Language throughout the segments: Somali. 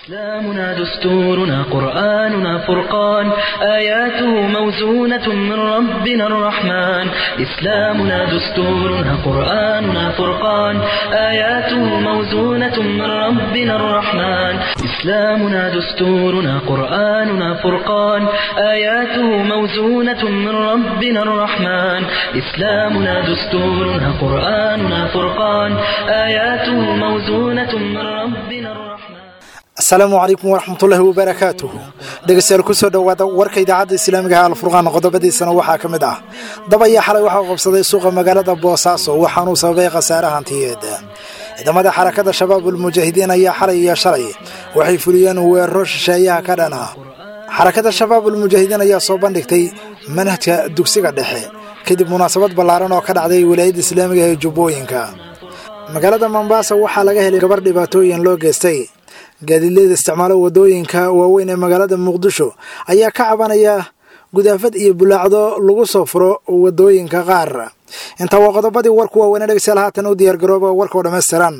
إسلامنا دستورنا قرآننا فرقان آياته موزونة من ربنا الرحمن إسلامنا دستورنا قرآننا فرقان آياته موزونة من ربنا الرحمن إسلامنا دستورنا قرآننا فرقان آياته موزونة من ربنا الرحمن إسلامنا دستورنا قرآننا فرقان آياته موزونة من ربنا الرحمن asalaamu calaykum waraxmatullaahi wabarakaatuhu dhegeystayaal kusoo dhowaada warka idaacadda islaamiga ah alfurqaan qodobadiisana waxaa ka mid ah dab ayaa xalay waxaa qabsaday suuqa magaalada boosaaso waxaanuu sababay khasaare hantiyeed ciidamada xarakada shabaabul mujaahidiin ayaa xalay iyo shalay waxay fuliyeen weeraro shisheeyaha ka dhan ah xarakada shabaabul mujaahidiin ayaa soo bandhigtay manhajka dugsiga dhexe kadib munaasabad ballaaran oo ka dhacday wilaayadda islaamiga ee jubbooyinka magaalada mombaasa waxaa laga helay gabar dhibaatooyin loo geystay gaadiidleyda isticmaalo waddooyinka waaweyn ee magaalada muqdisho ayaa ka cabanaya gudaafad iyo bulaacdo lagu soo furo waddooyinka qaar intaa waa qodobadii warku waaweynee dhegeystayaal haatan u diyaargarooba warkao dhammaystiran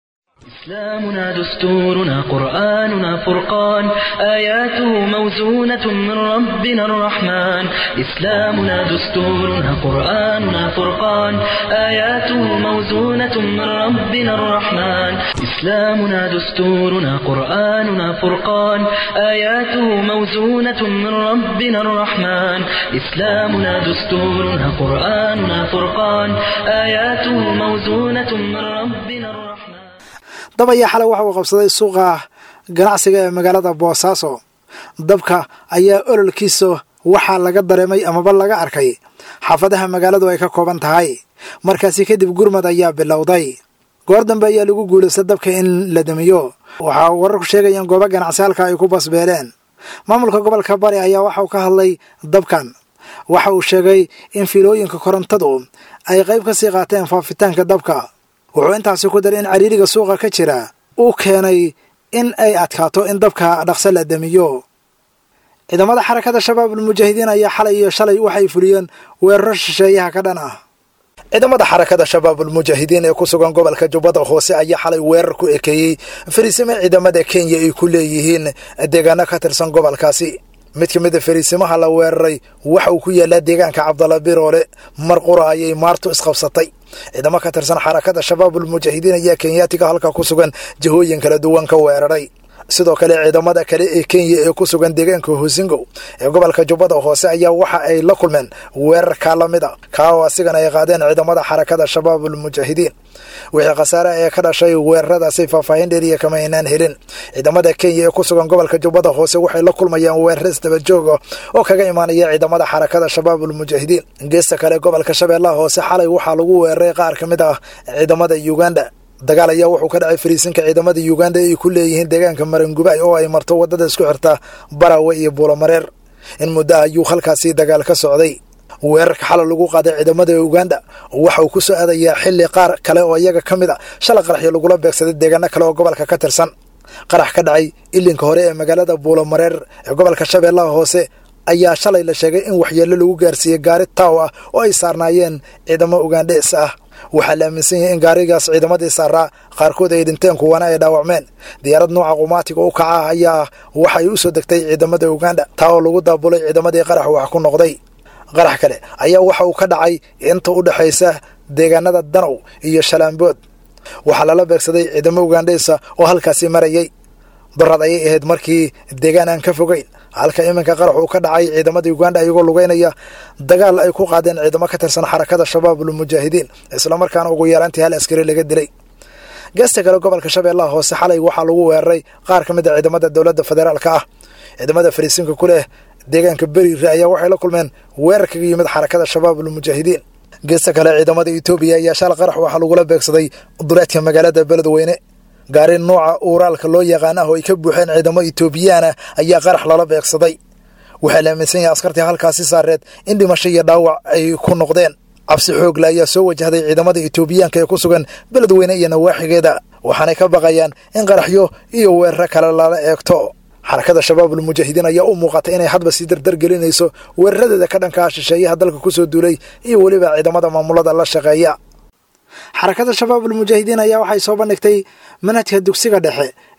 إسلامنا دستورنا قرآننا فرقان آياته موزونة من ربنا الرحمن إسلامنا دستورنا قرآننا فرقان آياته موزونة من ربنا الرحمن إسلامنا دستورنا قرآننا فرقان آياته موزونة من ربنا الرحمن إسلامنا دستورنا قرآننا فرقان آياته موزونة من ربنا الرحمن dab ayaa xalay waxa uu qabsaday suuqa ganacsiga ee magaalada boosaaso dabka ayaa ololkiisa waxaa laga dareemay amaba laga arkay xaafadaha magaaladu ay ka kooban tahay markaasi kadib gurmad ayaa bilowday goor dambe ayaa lagu guulaystay dabka in la damiyo waxaa wararku sheegayaan goobo ganacsi halka ay ku basbeeleen maamulka gobolka bari ayaa waxa uu ka hadlay dabkan waxa uu sheegay in fiilooyinka korontadu ay qayb ka sii qaateen faafitaanka dabka wuxuu intaasi ku daray in cariiriga suuqa ka jira uu keenay in ay adkaato in dabka dhaqso la damiyo ciidamada xarakada shabaabul mujaahidiin ayaa xalay iyo shalay waxay fuliyeen weeraro shisheeyaha ka dhan ah ciidamada xarakada shabaabul mujaahidiin ee ku sugan gobolka jubbada hoose ayaa xalay weerar ku ekeeyey fariisimo ciidamada kenya ay ku leeyihiin deegaano ka tirsan gobolkaasi mid ka mida fariisimaha la weeraray waxa uu ku yaallaa deegaanka cabdalla biroole mar qura ayay maartu isqabsatay ciidamo ka tirsan xarakada shabaabul mujaahidiin ayaa kenyaatiga halka ku sugan jihooyin kala duwan ka weeraray sidoo kale ciidamada kale ee kenya ee ku sugan deegaanka hosingow ee gobolka jubbada hoose ayaa waxa ay la kulmeen weerarkaa la mid a kaa oo asigana ay qaadeen ciidamada xarakada shabaabul mujaahidiin wixii khasaare ee ka dhashay weeraradaasi faahfaahin dheeriya kama aynaan helin ciidamada kenya ee ku sugan gobolka jubbada hoose waxay la kulmayaan weerar isdabajooga oo kaga imaanaya ciidamada xarakada shabaabul mujaahidiin geesta kale gobolka shabeellaha hoose xalay waxaa lagu weeraray qaar ka mid ah ciidamada uganda dagaal ayaa wuxuu ka dhacay fariisinka ciidamada uganda ay ku leeyihiin deegaanka marangubay oo ay marto waddada isku xirta barawe iyo buulamareer in muddo ayuu halkaasi dagaal ka socday weerarka xalay lagu qaaday ciidamada uganda waxa uu ku soo aadayaa xilli qaar kale oo iyaga ka mid a shala qaraxyo lagula beegsaday deegaano kale oo gobolka ka tirsan qarax ka dhacay ilinka hore ee magaalada buulamareer ee gobolka shabeellaha hoose ayaa shalay la sheegay in waxyeello lagu gaarsiiyey gaari taaw ah oo ay saarnaayeen ciidamo ugandhees ah waxaa la aaminsan yahay in gaarigaas ciidamadii saaraa qaarkood ay dhinteen kuwana ay dhaawacmeen diyaarad nooca qumaatiga u kaca ah ayaa waxay u soo degtay ciidamada uganda taa oo lagu daabulay ciidamadii qarax wax ku noqday qarax kale ayaa waxa uu ka dhacay inta u dhexaysa deegaanada danow iyo shalaambood waxaa lala beegsaday ciidamo ugandheysa oo halkaasi marayay dorad ayay ahayd markii deegaan aan ka fogeyn halka iminka qarax uu ka dhacay ciidamada uganda iyagoo lugeynaya dagaal ay ku qaadeen ciidamo ka tirsan xarakada shabaabul mujaahidiin islamarkaana ugu yeelantii hal askari laga dilay geesta kale gobolka shabeellaha hoose xalay waxaa lagu weeraray qaar ka mid a ciidamada dowladda federaalka ah ciidamada fariisinka ku leh deegaanka beriire ayaa waxay la kulmeen weerar kaga yimid xarakada shabaabul mujaahidiin geesta kale ciidamada etoobiya ayaa shal qarax waxaa lagula beegsaday duleedka magaalada beledweyne gaari nooca uuraalka loo yaqaan ah oo ay ka buuxeen ciidamo etoobiyaana ayaa qarax lala beegsaday waxaa la aaminsan yahay askartii halkaasi saareed in dhimasho iyo dhaawac ay ku noqdeen cabsi xoogle ayaa soo wajahday ciidamada etoobiyaanka ee ku sugan beledweyne iyo nawaaxigeeda waxaanay ka baqayaan in qaraxyo iyo weeraro kale lala eegto xarakada shabaabul mujaahidiin ayaa u muuqata inay hadba sii dardar gelinayso weeraradeeda ka dhankaa shisheeyaha dalka ku soo duulay iyo weliba ciidamada maamulada la shaqeeya xarakada shabaabul mujaahidiin ayaa waxay soo bandhigtay manhajka dugsiga dhexe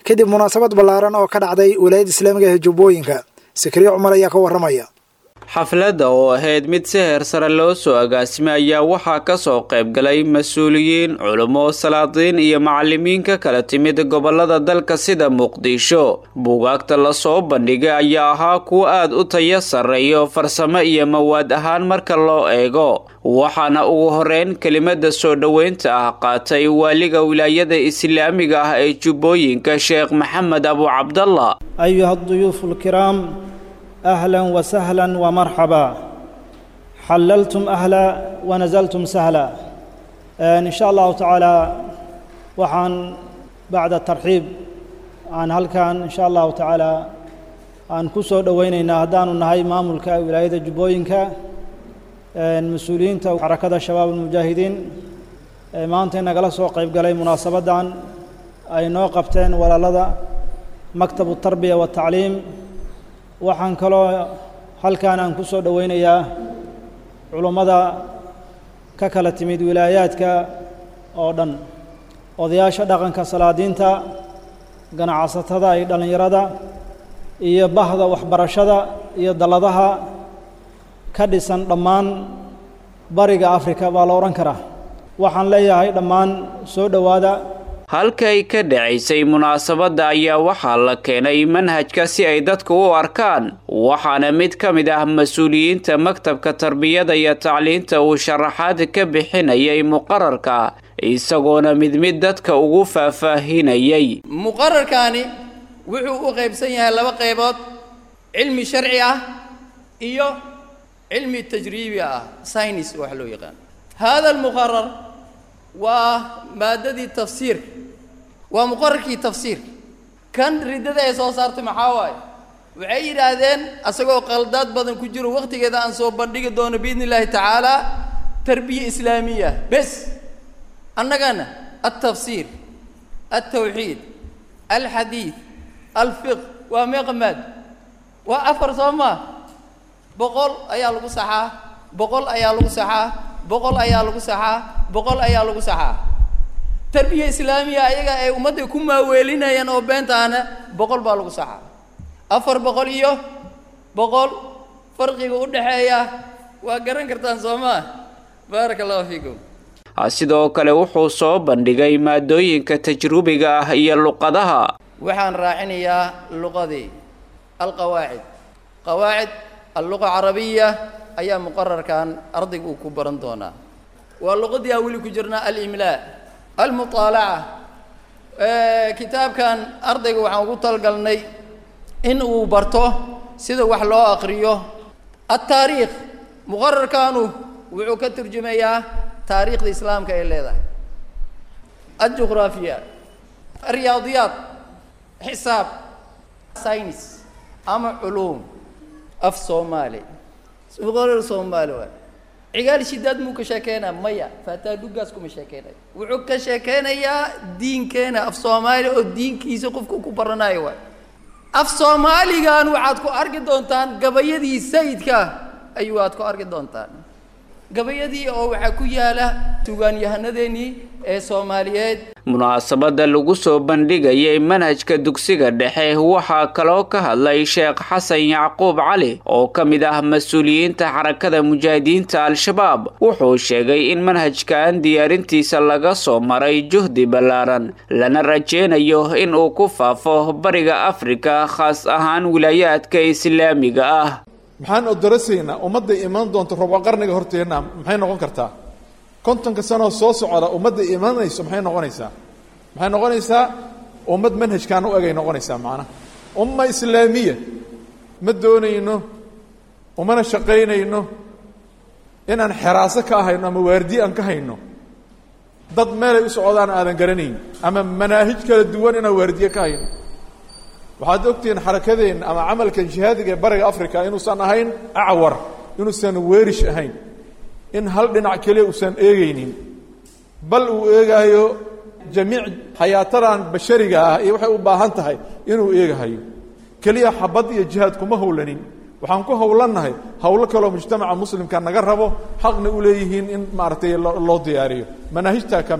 kadib munaasabad ballaaran oo ka dhacday wilaayadda islaamiga ee jubbooyinka sikriye cumar ayaa ka warramaya xafladda oo ahayd mid si heer sare loo soo agaasimay ayaa waxaa ka soo qayb galay mas-uuliyiin culummo salaadiin iyo macallimiin ka kala timid gobollada dalka sida muqdisho buugaagta lasoo bandhigay ayaa ahaa kuwo aad u tayo sarreeyo farsamo iyo mawaad ahaan marka loo eego waxaana ugu horeyn kelimada soo dhoweynta ah qaatay waaliga wilaayada islaamiga ah ee jubbooyinka sheekh maxamed abu cabdallah أيها الضيوف الكرام أهلا وسهلا ومرحبا حللتم أهلا ونزلتم سهلا آه، إن شاء الله تعالى وحان بعد الترحيب عن هل كان إن شاء الله تعالى aan ku soo dhowaynaynaa haddaanu nahay maamulka wilaayada jubbooyinka mas-uuliyiinta xarakada shabaab almujaahidiin ee maanta nagala soo qayb galay munaasabaddan ay noo qabteen walaalada maktabu tarbiya watacliim waxaan kaloo halkan aan ku soo dhowaynayaa culummada ka kala timid wilaayaadka oo dhan odayaasha dhaqanka salaadiinta ganacsatada iyo dhallinyarada iyo bahda waxbarashada iyo dalladaha ka dhisan dhammaan bariga afrika baa la odhan karaa waxaan leeyahay dhammaan soo dhowaada halkay ka dhacaysay munaasabadda ayaa waxaa la keenay manhajka si ay dadku u arkaan waxaana mid ka mid ah mas-uuliyiinta maktabka tarbiyada iyo tacliinta uu sharaxaad ka bixinayay muqararka isagoona mid mid dadka ugu faahfaahinayay muqararkaani wuxuu u qaybsan yahay laba qaybood cilmi sharci ah iyo cilmi tajriibi ah science wax loo yaqaan hada almuqarar waa maadadii tafsiirka waa muqararkii tafsiirka kan riddada ay soo saartay maxaa waaye waxay yidhaahdeen asagoo qaldaad badan ku jiro wakhtigeeda aan soo bandhigi doono biidni illaahi tacaala tarbiya islaamiya bes annagana altafsiir altawxiid alxadiid alfiq waa meeqa maad waa afar soo maa boqol ayaa lagu saxaa boqol ayaa lagu saxaa boqol ayaa lagu saxaa boqol ayaa lagu saxaa tarbiya islaamiya ayaga ay ummadda ku maaweelinayaan oo beentaana boqol baa lagu saxaa afar boqol iyo boqol farqiga u dhexeeya waa garan kartaan soo maa baaraka allahu fiikum sidoo kale wuxuu soo bandhigay maadooyinka tajrubiga ah iyo luqadaha waxaan raacinayaa luqadii alqawaacid qawaacid alluqa carabiya ayaa muqararkan ardayga uu ku baran doonaa waa luqadii aan weli ku jirnaa alimlaa almuطaalaca kitaabkan ardayga waxaan ugu talgalnay in uu barto sida wax loo aqriyo altaariikh muqararkanu wuxuu ka turjumayaa taariikhda islaamka ay leedahay aljugraafiya alriyaadiyaat xisaab science ama culuum af soomaali muqarar soomaali waay cigaal shidaad muu ka sheekeynaa maya faataadugaas kuma sheekeynayo wuxuu ka sheekeynayaa diinkeena af soomaali oo diinkiisa qofka ku baranayo waay af soomaaligan waxaad ku arki doontaan gabayadii sayidka ayuu aad ku arki doontaan gabayadii oo waxaa ku yaala sugaanyahanadeenii ee soomaaliyeed munaasabadda lagu soo bandhigayay manhajka dugsiga dhexe waxaa kaloo ka hadlay sheekh xasan yacquub cali oo ka mid ah mas-uuliyiinta xarakada mujaahidiinta al-shabaab wuxuu sheegay in manhajkan diyaarintiisa laga soo maray juhdi ballaaran lana rajeynayo in uu ku faafo bariga afrika khaas ahaan wilaayaadka islaamiga ah maxaan odorasayna ummadda imaan doonta robo qarniga horteenna maxay noqon kartaa kontonka sanoo soo socda ummadda imanayso maxay noqonaysaa maxay noqonaysaa ummad manhajkaan u egay noqonaysaa macnaha umma islaamiya ma doonayno umana shaqaynayno inaan xeraaso ka hayno ama waardiye aan ka hayno dad meelay u socdaan aadan garanayn ama manaahij kala duwan inaan waardiye ka hayno waxaad ogtihiin xarakadeenna ama camalkan jihaadiga ee bariga africa inuusan ahayn acwar inuusan weerish ahayn in hal dhinac keliya uusan eegaynin bal uu eegaayo jamiic xayaatadan bashariga ah iyo waxay u baahan tahay inuu eegahayo keliya xabad iyo jihaad kuma howlanin waxaan ku howlannahay howlo kaloo mujtamaca muslimka naga rabo xaqna u leeyihiin in maaragtay loo diyaariyo manaahijtaa ka mida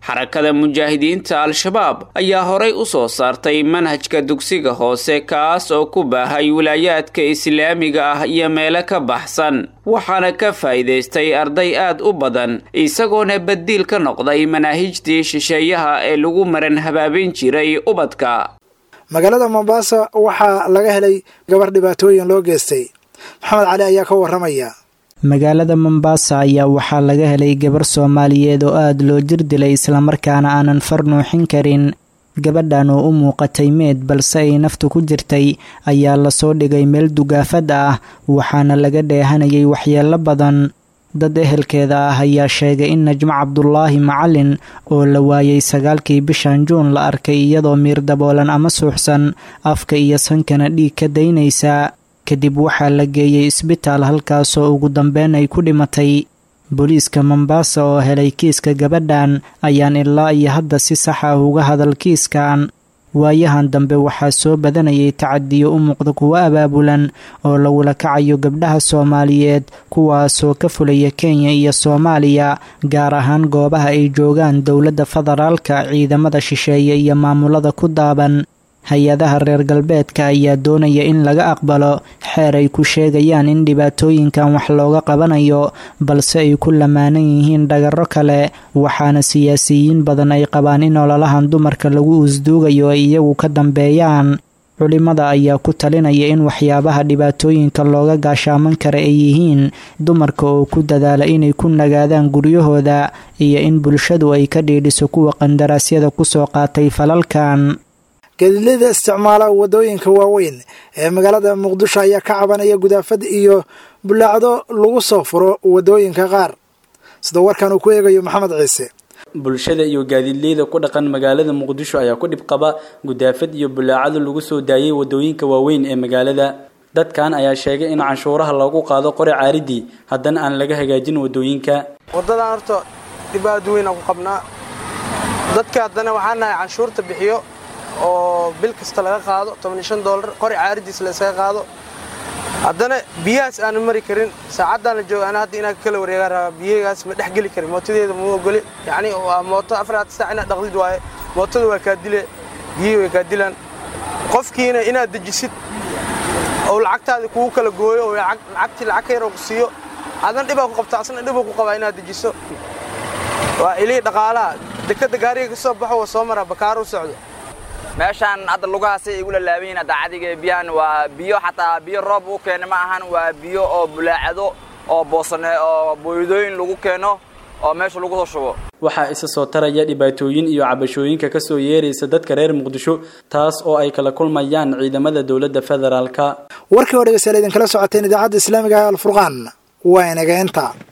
xarakada mujaahidiinta al-shabaab ayaa horay u soo saartay manhajka dugsiga hoose kaas oo ku baahay wilaayaadka islaamiga ah iyo meelo ka baxsan waxaana ka faa'iidaystay arday aad u badan isagoona badiil ka noqday manaahijtii shisheeyaha ee lagu maran habaabin jiray ubadka magaalada mombasa waxaa laga helay gabar dhibaatooyin loo geystay maxamed cali ayaa ka waramaya magaalada mombasa ayaa waxaa laga helay gabar soomaaliyeed oo aada loo jir dilay islamarkaana aanan far nuuxin karin gabadhan oo u muuqatay meed balse ay naftu ku jirtay ayaa lasoo dhigay meel dugaafad ah waxaana laga dheehanayay waxyeelo badan dad ehelkeeda ah ayaa sheegay in najmo cabdulaahi macalin oo la waayay sagaalkii bishan juun la arkay iyadoo miir daboolan ama suuxsan afka iyo sankana dhiig ka daynaysa kadib waxaa la geeyey isbitaal halkaasoo ugu dambeyn ay ku dhimatay booliiska mombasa oo helay kiiska gabadhan ayaan ilaa iyo hadda si sax ah uga hadal kiiskan waayahan dambe waxaa soo badanayay tacadiyo u muuqda kuwo abaabulan oo lagula kacayo gabdhaha soomaaliyeed kuwaasoo ka fulaya kenya iyo soomaaliya gaar ahaan goobaha ay joogaan dowladda federaalka ciidamada shisheeye iyo maamulada ku daaban hay-adaha reer galbeedka ayaa doonaya in laga aqbalo xeer ay ku sheegayaan in dhibaatooyinkan wax looga qabanayo balse ay ku lamaanan yihiin dhagarro kale waxaana siyaasiyiin badan ay qabaan in ololahan dumarka lagu uusduugayo ay iyagu ka dambeeyaan culimada ayaa ku talinaya in waxyaabaha dhibaatooyinka looga gaashaaman kara ay yihiin dumarka oo ku dadaala inay ku nagaadaan guryahooda iyo in bulshadu ay ka dhiidhiso kuwa qandaraasyada kusoo qaatay falalkan gaadiidleyda isticmaala waddooyinka waaweyn ee magaalada muqdisho ayaa ka cabanaya gudaafad iyo bulaacdo lagu soo furo waddooyinka qaar sida warkan uu ku eegayo maxamed ciise bulshada iyo gaadiidleyda ku dhaqan magaalada muqdisho ayaa ku dhib qaba gudaafad iyo bulaacado lagu soo daayay waddooyinka waaweyn ee magaalada dadkan ayaa sheegay in canshuuraha lagu qaado qori caaridii haddana aan laga hagaajin waddooyinka waddadan horta dhibaado weyn aan ku qabnaa dadka haddana waxaan nahay canshuurta bixiyo oo bil kasta laga qaado toban shan doolar qori caaridiis la iskaga qaado haddana biyahaas aanu mari karin saacaddan la jooga ana hadda inaan kala wareegaan rabaa biyagaas ma dhex geli karin mootadeeda ma ogoli yacni waa mooto afaraad saac inaad dhaqdid waaye mootada waa kaa dile biyihii way kaa dilaan qofkiina inaad dejisid oo lacagtaada kugu kala gooyo oo lacagtii lacag ka yaroo ku siiyo adna dhibaa ku qabta asna dhibuu ku qabaa inaad dejiso waa ilii dhaqaalaha dekadda gaariga ka soo baxo waa soo maraa bakaaro u socdo meeshaan hadda lugahaasay igu lalaaban yihin hadda cadiga biyahan waa biyo xataa biyo roob uu keena ma ahan waa biyo oo bulaacado oo boosane oo booydooyin lagu keeno oo meesha lagu soo shubo waxaa isa soo taraya dhibaatooyin iyo cabashooyinka ka soo yeeraysa dadka reer muqdisho taas oo ay kala kulmayaan ciidamada dowladda federaalka warkii oo dhegeystayaal idinkala socoteen idaacadda islaamiga ee alfurqaan waa inaga inta